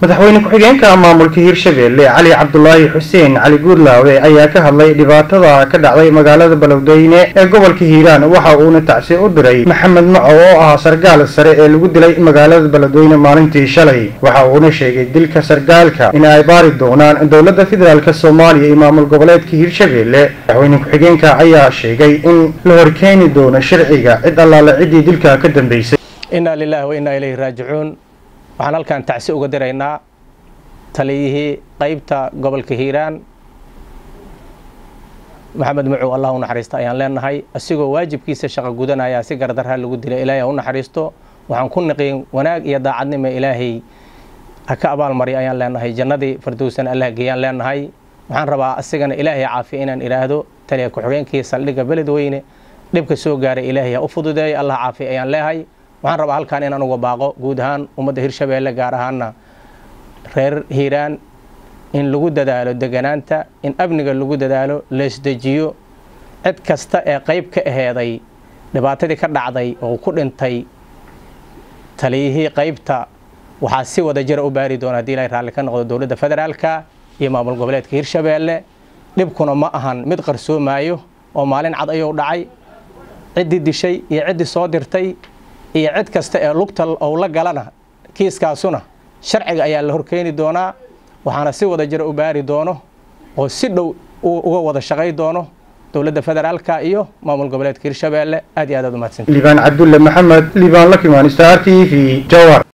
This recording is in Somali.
madaxweyne ku-xigeenka maamulka hirshabeelle cali cabdulaahi xuseen cali guudlaawe ayaa ka hadlay dhibaatada ka dhacday magaalada balowdeyne ee gobolka hiiraan waxa uuna tacsi u diray maxamed maco oo ah sargaal sare ee lagu dilay magaalada balowdeyne maalintii shalay waxa uuna sheegay dilka sargaalka in ay baari doonaan dowladda federaalk soomaaliya iyo maamul goboleedka hirshabeelle madaxweyne ku-xigeenka ayaa sheegay in la horkeeni doono sharciga cid allaale ciddii dilka ka dambeysay innaa lilaahi wa innaa ilayhi raajicuun waxaan halkan tacsi uga diraynaa taliyihii qaybta gobolka hiiraan maxamed mucow allah u naxariista ayaan leenahay asigoo waajibkiisa shaqo gudanaya si gardarha lagu dilay ilaahay ha u naxariisto waxaan ku niqiin wanaag iyo daacadnimo ilaahay ha ka abaalmarya ayaan leenahay jannadii fardowsan allah geeyaan leenahay waxaan rabaa asigana ilaahay caafiya inaan idhaahdo taliya ku-xigeenkii saldhigga beledweyne dhibka soo gaaray ilaahay ha u fududeeyo allah caafiya ayaan leehay waxaan rabaa halkaan inaan uga baaqo guud ahaan ummadda hirshabeelle gaar ahaana reer hiiraan in lagu dadaalo deganaanta in amniga lagu dadaalo leesdejiyo cid kasta ee qayb ka aheeday dhibaatadii ka dhacday oo ku dhintay taliyihii qaybta waxaa si wada jira u baari doona hadii ilahay raalli ka noqdo dowladda federaalka iyo maamul goboleedka hirshabeelle dhibkuna ma ahan mid qarsoomaayo oo maalin cad ayuu dhacay ciddii dishay iyo ciddii soo dirtay iyo cid kasta ee lugta ou la galana kiiskaasuna sharciga ayaa la horkeeni doonaa waxaana si wada jira u baari doono oo si dhow uga wada shaqay doono dowladda federaalka iyo maamul goboleedka hirshabeelle aad iyo aad aad umahadsanti liibaan cabdulle maxamed liibaan lakimaan star t v jawar